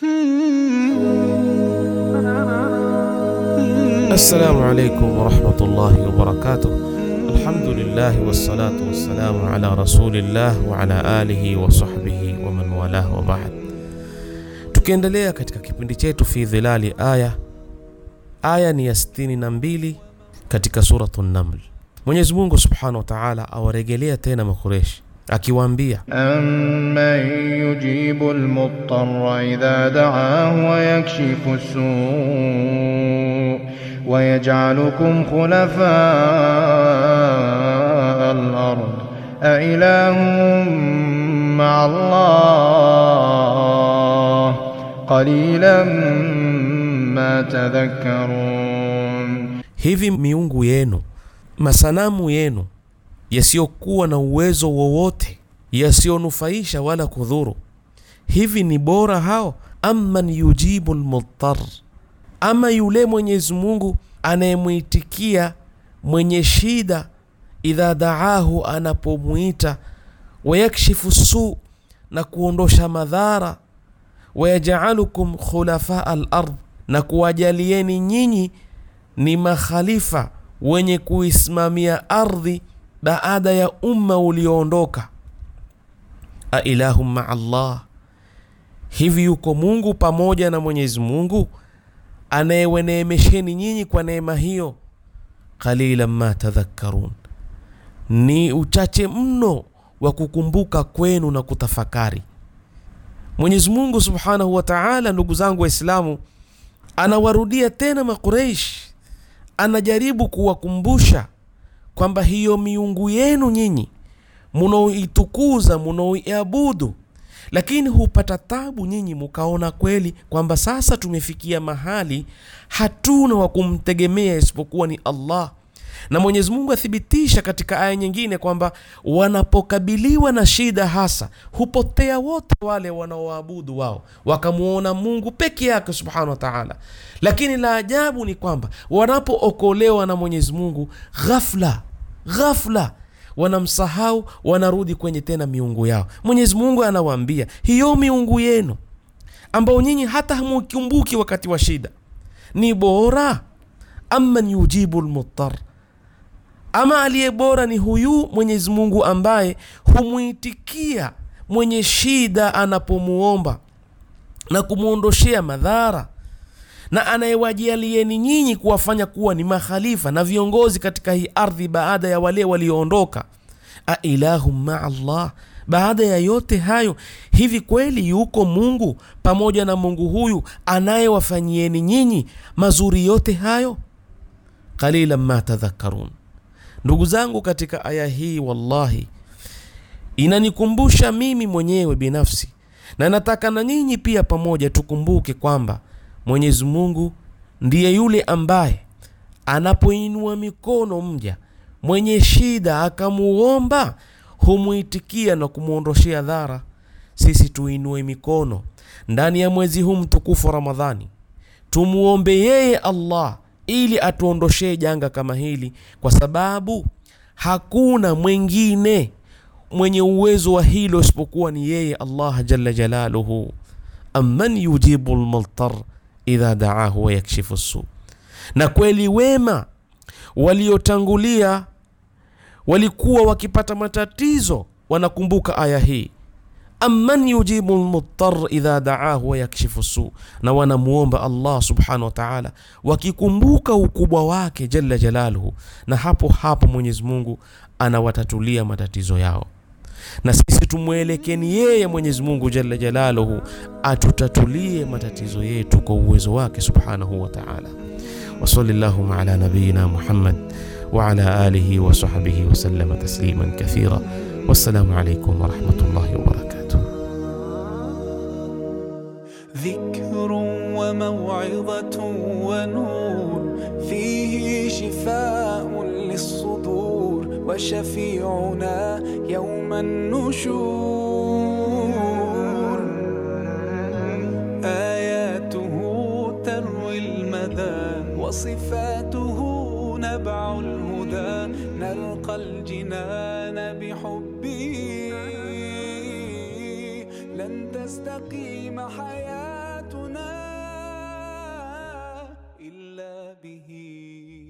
Assalamu alaikum warahmatullahi wabarakatuh. Alhamdulillahi wassalatu wassalamu ala rasulillah wa ala alihi wa sahbihi wa man walah wa ba'd. Tukiendelea katika kipindi chetu fi dhilali aya, aya ni ya 62 katika suratu Naml. Mwenyezi Mungu subhanahu wa ta'ala awaregelea tena Makureshi akiwaambia أمن يجيب المضطر إذا دعاه ويكشف السوء ويجعلكم خلفاء الأرض أإله مع الله قليلا ما تذكرون hivi miungu yenu masanamu yenu yasiyokuwa na uwezo wowote yasiyonufaisha wala kudhuru hivi ni bora hao amman yujibu lmudtar ama yule mwenyezi mungu anayemwitikia mwenye shida idha daahu anapomwita wayakshifu su na kuondosha madhara wayajaalukum khulafaa lard na kuwajalieni nyinyi ni makhalifa wenye kuisimamia ardhi baada ya umma ulioondoka ailahum maa Allah hivi yuko Mungu pamoja na Mwenyezi Mungu anayeweneemesheni nyinyi kwa neema hiyo qalilan ma tadhakkarun ni uchache mno wa kukumbuka kwenu na kutafakari Mwenyezi Mungu Subhanahu wa Ta'ala ndugu zangu waislamu anawarudia tena makureish anajaribu kuwakumbusha kwamba hiyo miungu yenu nyinyi munaoitukuza munaoiabudu lakini hupata tabu nyinyi mukaona kweli kwamba sasa tumefikia mahali hatuna wa kumtegemea isipokuwa ni Allah na Mwenyezi Mungu athibitisha katika aya nyingine kwamba wanapokabiliwa na shida hasa hupotea wote wale wanaoabudu wao wakamwona Mungu peke yake subhanahu wa ta'ala. Lakini la ajabu ni kwamba wanapookolewa na Mwenyezi Mungu ghafla ghafla wanamsahau, wanarudi kwenye tena miungu yao. Mwenyezi Mungu anawaambia hiyo miungu yenu ambao nyinyi hata hamukumbuki wakati wa shida ni bora amman yujibu lmuttar ama aliye bora ni huyu Mwenyezi Mungu ambaye humwitikia mwenye shida anapomuomba na kumwondoshea madhara na anayewajalieni nyinyi kuwafanya kuwa ni makhalifa na viongozi katika hii ardhi baada ya wale walioondoka. Ailahum maa Allah, baada ya yote hayo, hivi kweli yuko Mungu pamoja na Mungu huyu anayewafanyieni nyinyi mazuri yote hayo? Qalilan ma tadhakkarun. Ndugu zangu, katika aya hii wallahi inanikumbusha mimi mwenyewe binafsi, na nataka na nyinyi pia pamoja tukumbuke kwamba Mwenyezi Mungu ndiye yule ambaye anapoinua mikono mja mwenye shida akamuomba, humwitikia na kumwondoshea dhara. Sisi tuinue mikono ndani ya mwezi huu mtukufu wa Ramadhani, tumuombe yeye Allah ili atuondoshee janga kama hili, kwa sababu hakuna mwingine mwenye uwezo wa hilo isipokuwa ni yeye Allah jalla jalaluhu. amman yujibu lmultar idha daahu wa yakshifu su. Na kweli wema waliotangulia walikuwa wakipata matatizo, wanakumbuka aya hii amman yujibu lmuttar idha daahu wa yakshifu su, na wanamuomba Allah subhanahu wa ta'ala wakikumbuka ukubwa wake jalla jalaluhu, na hapo hapo Mwenyezi Mungu anawatatulia matatizo yao na sisi tumwelekeni yeye Mwenyezi Mungu jalla jalaluhu atutatulie matatizo yetu kwa uwezo wake subhanahu wa ta'ala. wa sallallahu ala nabiyina Muhammad wa ala alihi wa sahbihi wa sallama tasliman kathira. Wassalamu alaykum wa rahmatullahi wa barakatuh. ذكر وموعظة ونور فيه شفاء للصدور وشفيعنا يوم النشور آياته تروي المدى وصفاته نبع الهدى نلقى الجنان بحبه لن تستقيم حياة به